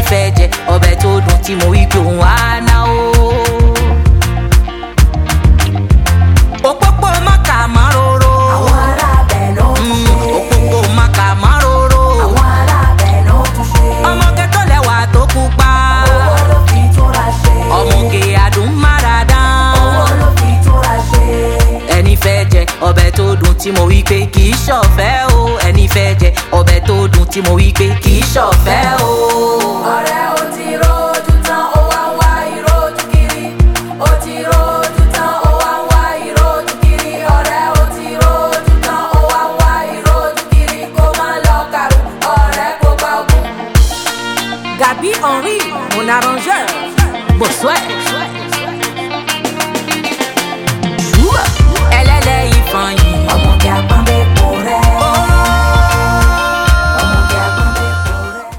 fẹ́ jẹ ọbẹ̀ tó dùn tí mo wí pé òun á ná o. òpópó mọ́kà máróró. àwọn arábẹ̀ ló tún ṣe. òpópó mọ́kà máróró. àwọn arábẹ̀ ló tún ṣe. ọmọge tó lẹ́wà tó pupa. owó ló fi túnra ṣe. ọmọge àdùn máradán. owó ló fi túnra ṣe. ẹni fẹ́ jẹ ọbẹ̀ tó dùn tí mo wí pé kì í ṣọ̀fẹ́ o ẹni fẹ́ jẹ ọbẹ̀ tó dùn tí mo wí pé kì í ṣọ̀fẹ́ o. ọ̀rẹ́ ó ti rojú tán ó wá ń wá ìrojú kiri. ó ti rojú tán ó wá ń wá ìrojú kiri. ọ̀rẹ́ ó ti rojú tán ó wá ń wá ìrojú kiri. kó má lọ kàrú ọ̀rẹ́ kó bá gùn. Gabi Henry, mon arrangeur. Bonsoir. Joua. Elle est là, il fait